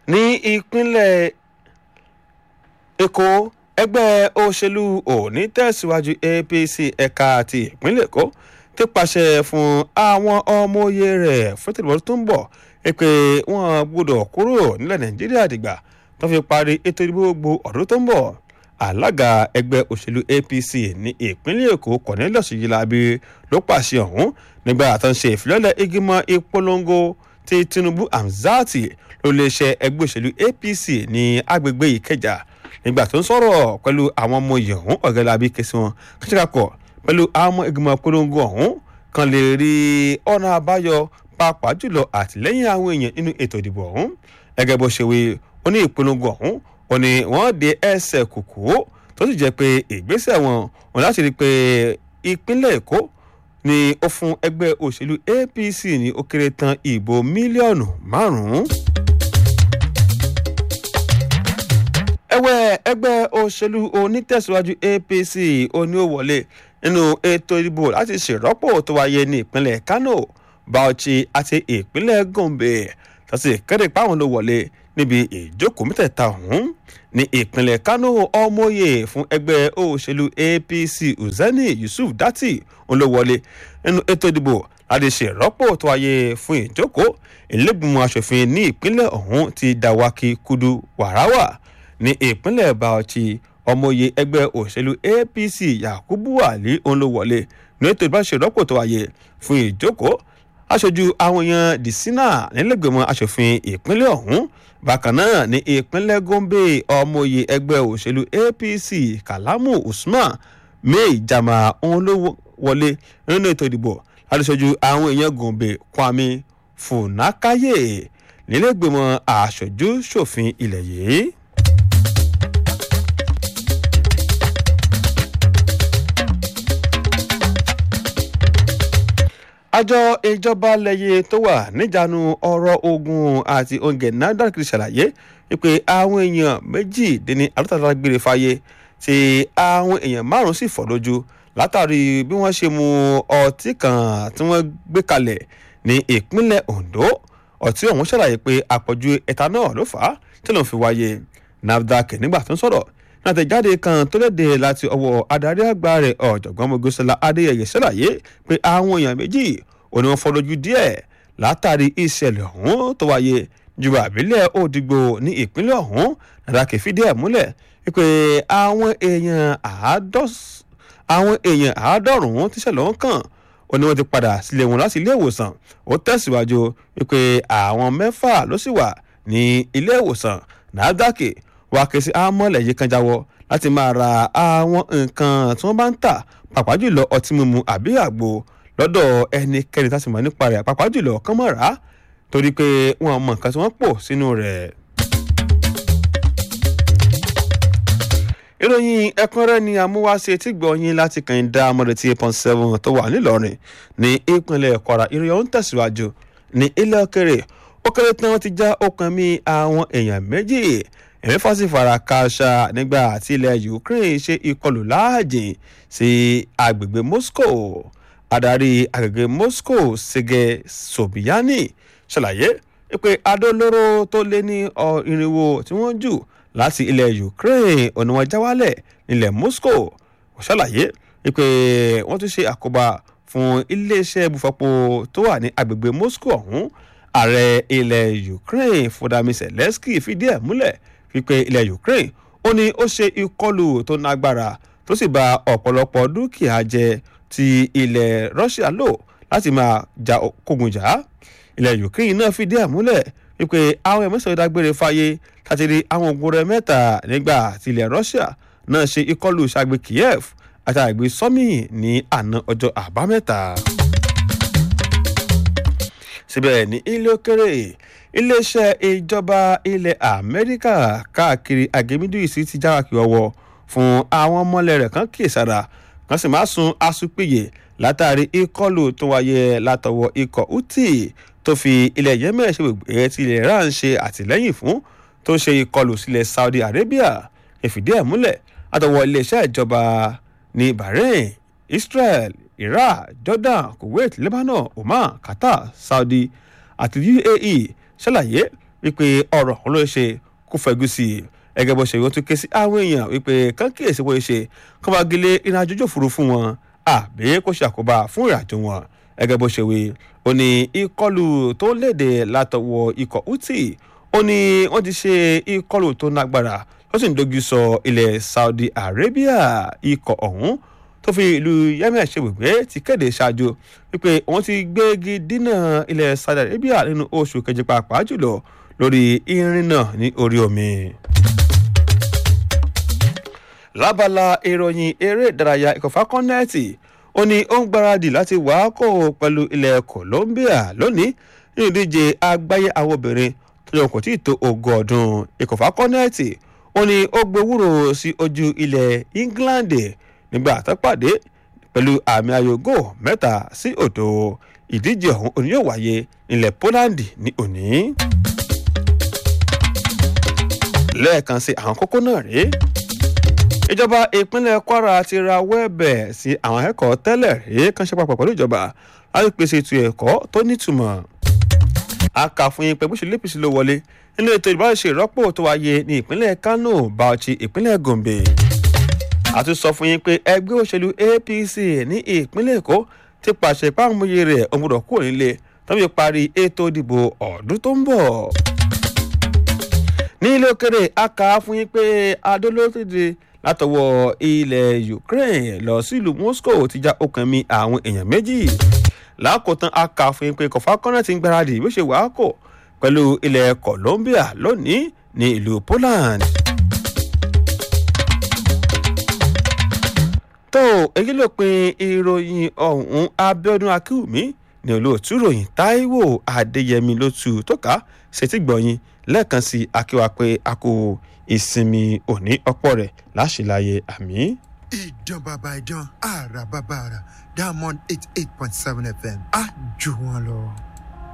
ní ìpínlẹ̀ èkó ẹgbẹ́ òṣèlú òní tẹ̀síwájú apc ẹ̀ka ti ìpínlẹ̀ èkó ti pàṣẹ fún àwọn ọmọ òye rẹ̀ fún tìrìbọ̀ tó ń bọ̀ pé wọ́n gbọ́dọ̀ kúrò nílẹ̀ nàìjíríà dìgbà tó fi parí ètò ìdìbò gbogbo ọdún tó ń bọ̀ alága ẹgbẹ́ òṣèlú apc ní ìpínlẹ̀ èkó cornelius yilabi ló pàṣẹ ọ̀hún nígbà tó ń ṣe ìfilọ́lẹ̀ ìgbìmọ̀ ìpolongo ti tinubu hamzati ló lè ṣe ẹgbẹ́ òṣèlú apc ní agbègbè ìkẹjà nígbà tó ń sọ̀rọ̀ pẹ̀lú àwọn ọmọ yìí ọ̀hún ọ̀gẹ́lábí kẹsì wọn kàṣíkàkọ̀ pẹ̀lú àwọn ìgbìmọ̀ ìpolongo ọ̀hún kan lè rí ọ̀nà àbáyọ pàápàá jùlọ àtìlẹ́yìn àwọn èèyàn nínú ètò ìdìbò ọ̀hún gẹ́gẹ́ bó ṣe wí ó ní ìpolongo ọ̀hún ó ní wọ́n de ẹsẹ̀ kùkú tó sì jẹ́ pé ìgbésẹ̀ wọn wọn láti rí i pé ìpínlẹ̀ èkó ni ó fún ẹgbẹ́ òṣèlú apc ní ó kéré tán ìbò mílíọ̀nù márùn-ún. ẹ̀wẹ̀ ẹgbẹ́ òṣèlú onítẹ̀síwájú apc oní ó wọlé nínú ètò ìdìbò láti ṣèrọ́pò tó wáyé ní ìpínlẹ̀ kano bauchi àti ìpínlẹ̀ gombe tó sì kéde páwọn ló wọlé níbi ìjókòó mẹ́tẹ̀ẹ̀ta ọ̀hún ní ìpínlẹ̀ kano ọmọye fún ẹgbẹ́ òṣèlú apc uzeni yusuf dati òun ló wọlé nínú ètò ìdìbò láti ṣèrọ́pò tó wáyé fún ìjókòó ìlẹ́gbìmọ̀ asòfin ní ìpínlẹ̀ ọ̀hún ti dàwákì kudu wàráwà ní ìpínlẹ̀ bauchi ọmọye ẹgbẹ́ òṣèlú apc yakubu ali òun ló wọlé ní ètò ìbáṣerọ́pò tó wáyé fún ìjókòó aṣojú àwọn èèyàn dìsínà nílẹ̀gbẹ̀mọ̀ asòfin ìpínlẹ̀ ọ̀hún bákan náà ní ìpínlẹ̀ gombe ọmọye ẹgbẹ́ òṣèlú apc kalamu usman may jama òun ló wọlé nínú ètò ìdìbò aṣojú àwọn èèyàn gombe kwami funakaye nílẹ̀gbẹ̀mọ̀ aṣojú ṣòfin ilẹ̀ yìí. àjọ ìjọba lẹ́yẹ tó wà níjànú ọ̀rọ̀ ogun àti oúnjẹ nafdac ṣàlàyé wípé àwọn èèyàn méjì dín ní àlùtàlá gbére fáyé tí àwọn èèyàn márùn-ún sì fọ́ lójú látàrí bí wọ́n ṣe mu ọtí kan tí wọ́n gbé kalẹ̀ ní ìpínlẹ̀ ondo ọtí ọ̀hún ṣàlàyé pé àpọ̀jù ethanol ló fà á tí lòun fi wáyé nafdac nígbà tó ń sọ̀rọ̀ látẹ̀jáde kan tó léde láti ọwọ́ adarí àgbà rẹ̀ ọ̀jọ̀gbọ́n mogosola adéyẹyẹ ṣàlàyé pé àwọn èèyàn méjì ò ní wọ́n fọ́ lójú díẹ̀ látàrí ìṣẹ̀lẹ̀ ọ̀hún tó wáyé jùlọ àbílẹ̀ òdìgbò ní ìpínlẹ̀ ọ̀hún nàdàkì fìdí ẹ̀ múlẹ̀ pé àwọn èèyàn àwọn èèyàn àádọ́rùn-ún tíṣẹ̀lẹ̀ ọ̀hún kàn ó ní wọ́n ti padà sílé wọn láti ilé ìwòsàn ó tẹ̀síwájú wípé àwọn mẹ́fà ló sì wà ní ilé ìwòsàn nàdàkì wá ké sí àmọ́lẹ̀ yìí kan jáwọ́ láti máa ra àwọn nǹkan tí wọ́n bá ń tà pàápàá jùlọ ọtí mímu àbí àgbo lọ́dọ̀ ẹnikẹ́ni tá a sì mọ̀ nípa rẹ̀ pàápàá jùlọ kán mọ̀ rà á torí pé wọ́n mọ nǹkan tí wọ́n pò sínú rẹ̀. ìròyìn ẹ̀kúnrẹ́rẹ́ ni amúwáṣe tí gbọ̀nyin láti kàn dá amọ̀rẹ̀ tí eight point seven tó wà nílọrin ní ìpínlẹ̀ kwara ìròyìn ọ̀hún tẹ̀síwájú ní ilẹ̀ òkèrè ó kéré tán wọ́n ti já okùn mi àwọn èèyàn méjì ẹ̀mí fásitì fara kááṣá nígbà tí ilẹ̀ ukraine ṣe ìkọlù láàjìn sí agbègbè moscow adarí agbègbè moscow sege sobiyani ṣàlàyé pé adólóró tó lé ní irinwó tí wọ́n jù láti ilẹ̀ ukraine ọ̀nà wọn já wálẹ̀ nílẹ̀ moscow ṣàlàyé pé wọ́n tún ṣe àkóbá fún iléeṣẹ́ ibùfọ̀pọ̀ tó wà ní agbègbè moscow ọ̀hún ààrẹ ilẹ̀ ukraine fọdàmí zelensky fìdí ẹ̀ múlẹ̀ wípé ilẹ̀ ukraine ó ní ó ṣe ìkọlù tó nágbára tó sì ba ọ̀pọ̀lọpọ̀ dúkìá jẹ tí ilẹ̀ russia lò láti máa ja kógun jà á ilẹ̀ ukraine náà fìdí ẹ̀ múlẹ̀ wípé àwọn ẹ̀mọ́sọ̀rọ̀ dágbére fáyé láti rí àwọn ogun rẹ̀ mẹ́ta nígbà tí ilẹ̀ russia náà ṣe ìkọlù ṣàgbé kiev àti àgbé sọ́mì ní àná ọjọ́ àbámẹ́ta síbẹ̀ ní ilé òkèrè iléeṣẹ́ ìjọba ilẹ̀ amẹ́ríkà káàkiri àgẹ́mídìísí ti jára kí ọwọ́ fún àwọn ọmọlẹ̀ rẹ̀ kan kíyèsára kan sì máa sun asupìyè látàrí ìkọlù tó wáyé látọwọ́ ikọ̀ houthi tó fi ilẹ̀ yemen ṣe gbègbè tí ilẹ̀ iran ṣe àtìlẹ́yìn fún tó ṣe ìkọlù sílẹ̀ saudi arabia ìfìdí ẹ̀ múlẹ̀ látọwọ́ iléeṣẹ́ ìjọba ní bahrain israel iraq jordan kuwait lebanon oman qatar saudi àti uae ṣàlàyé wípé ọ̀rọ̀ òun ló ṣe kó fẹ́jú sí i ẹgẹ́ bó ṣe wọ́n tún ké sí àwọn èèyàn wípé kán kíyèsí wọ́n ṣe kán bá gilé ìrìnàjò ojú òfurufú wọn àbí kó ṣàkóbá fún ìrìnàjò wọn ẹgẹ́ bó ṣe wí ó ní ìkọlù tó léde látọwọ́ ikọ̀ houthi ó ní wọ́n ti ṣe ìkọlù tó nágbára ó sì ń dojú sọ ilẹ̀ saudi arabia ikọ̀ ọ̀hún tó fi ìlú yemen ṣe gbègbè ti kéde ṣáájú wípé wọ́n ti gbégi dínà ilẹ̀ saudi arabia nínú oṣù kejì pàápàá jùlọ lórí irin náà ní orí omi lábala ìròyìn eré ìdárayá ìkọ̀fà kọ́nẹ́ẹ̀tì ó ní ó ń gbáradì láti wàákò pẹ̀lú ilẹ̀ colombia lónìí nínú ìdíje àgbáyé àwọn obìnrin tó yọ kò tí ì tó ogún ọdún ìkọ̀fà kọ́nẹ́ẹ̀tì ó ní ó gbowúrò sí ojú ilẹ̀ england nígbà tó pàdé pẹ̀lú àmì ayògò mẹ́ta sí òdo ìdíje ọ̀hún òní yóò wáyé nílẹ̀ poland ní òní. lẹ́ẹ̀kan sí àwọn kókó náà rèé ìjọba ìpínlẹ̀ kwara ti ra wẹ́ẹ̀bẹ̀ sí àwọn akẹ́kọ̀ọ́ tẹ́lẹ̀ rí kan ṣe papọ̀ pẹ̀lú ìjọba láti pèsè ètò ẹ̀kọ́ tó nítumọ̀. a kà fún yín pé bó ṣe lépìsí ló wọlé nínú ètò ìbáraṣe ìrọ́pò tó wáyé ní ìpínlẹ̀ kano bauchi ìpínlẹ̀ gombe. a tún sọ fún yín pé ẹgbẹ́ òṣèlú apc ní ìpínlẹ̀ èkó ti pàṣẹ ìpàmòye rẹ̀ òmùdọ̀ kúrò nílé tọ́bi parí ètò ìdìbò ọdún tó ń bọ̀. ní ilé òkèrè a kà fún yín pé adólótìdì látọwọ́ ilẹ̀ ukraine lọ sílùú moscow ti já okùn mi àwọn èèyàn méjì lákòótán a kà fún yín pé kọfà kọ́nà ti ń gbáradì bó ṣe wàá kò pẹ̀lú ilẹ̀ colombia lónìí ní ìlú poland. tó èyí ló pin ìròyìn ọ̀hún abiodun akínwùmí ní olóòtú ròyìn taiwo adéyẹmí ló tu tó ká ṣètì gbọ̀yìn lẹ́ẹ̀kan sí akíwá pé a kò ìsinmi òní ọ̀pọ̀ rẹ̀ láṣìláyé àmì. ìdán bàbá ìdán àrà bàbá àrà diamond eight eight point seven fm á jù wọn lọ.